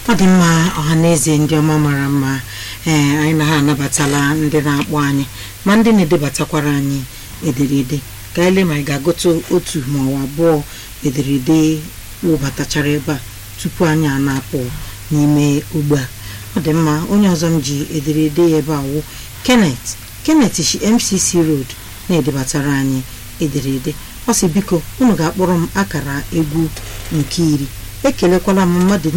ọ dị mma ọha na eze ndị ọma mara mma ee anyị na ha anabatala ndị na-akpọ anyị ma ndị na-edebatakwara anyị ederede ka anyị lee ma anyị ga-agụta otu ma ọ abụọ ederede wụbatachara ebe a tupu anyị a na-apụ n'ime ogbe a ọ dị mma onye ọzọ m ji ederede ya ebe a wụ Kenneth Kenneth shi MCC Road na-edebatara anyị ederede ọ sị biko unu ga-akpọrọ m akara egwu nke iri ekelekwala m mmadụ